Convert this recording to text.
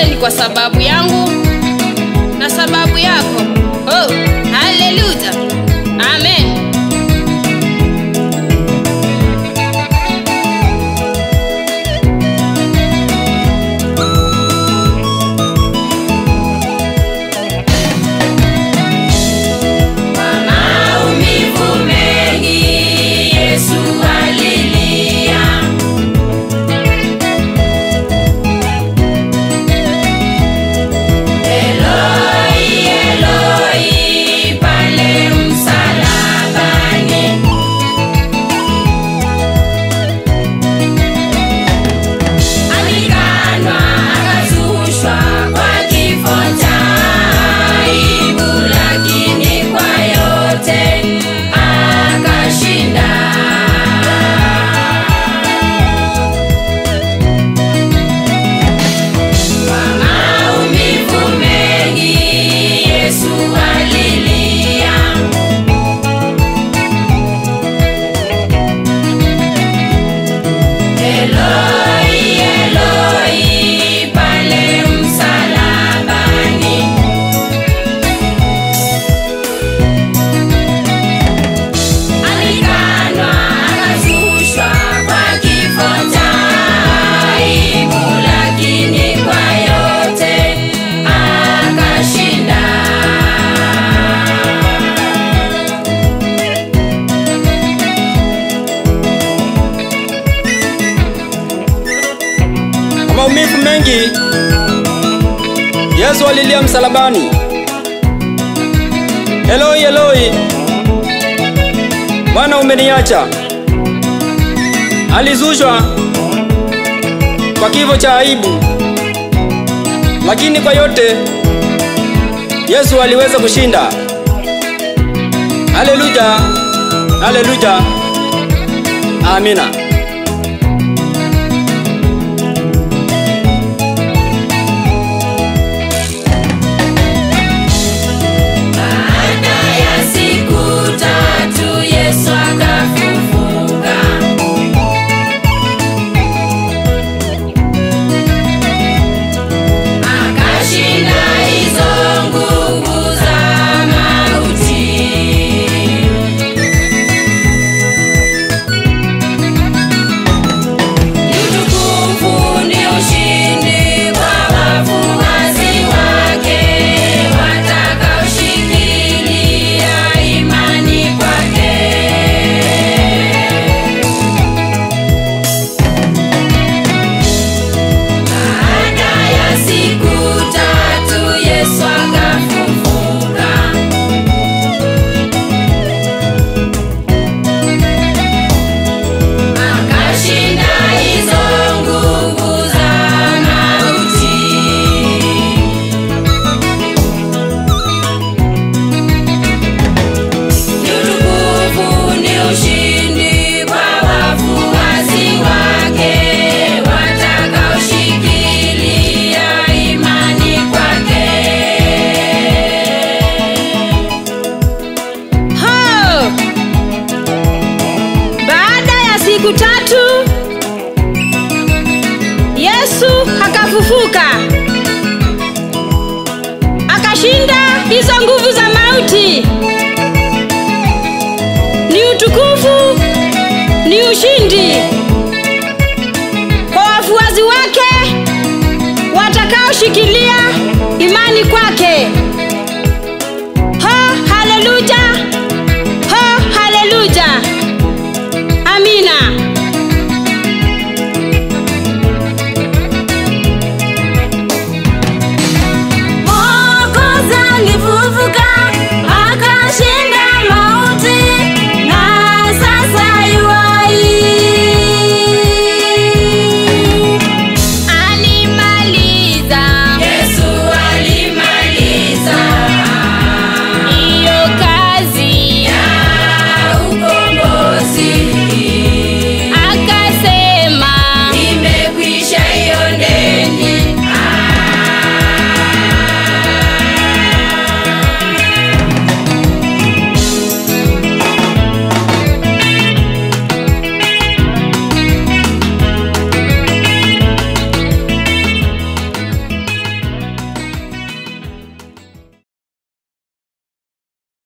yote ni kwa sababu yangu na sababu yako. Oh, haleluya. Amen. Maumivu mengi Yesu alilia, Eloi, Eloi, pale msalabani. Alikanwa akazushwa kwa kifo cha aibu, lakini kwa yote akashinda. Kwa maumivu mengi Yesu alilia, Eloi, Eloi, pale msalabani. Alikanwa akazushwa kwa kifo cha aibu, lakini kwa yote akashinda. Kwa maumivu mengi Yesu alilia msalabani. Eloi, Eloi, Bwana umeniacha. Alizushwa kwa kifo cha aibu, lakini kwa yote Yesu aliweza kushinda. Haleluya, haleluya, amina. Baada ya siku tatu Yesu akafufuka. Akashinda hizo nguvu za mauti. Utukufu ni ushindi kwa wafuasi wake watakaoshikilia imani kwake. Baada ya siku tatu Yesu akafufuka. Akashinda hizo nguvu za mauti. Utukufu ni ushindi kwa wafuasi wake watakaoshikilia imani kwake. Ho! Baada ya siku tatu Yesu akafufuka. Akashinda hizo nguvu za mauti. Ni utukufu, ni ushindi kwa wafuasi wake watakaoshikilia imani kwake. Ho, haleluya! Ho, haleluya! Amina.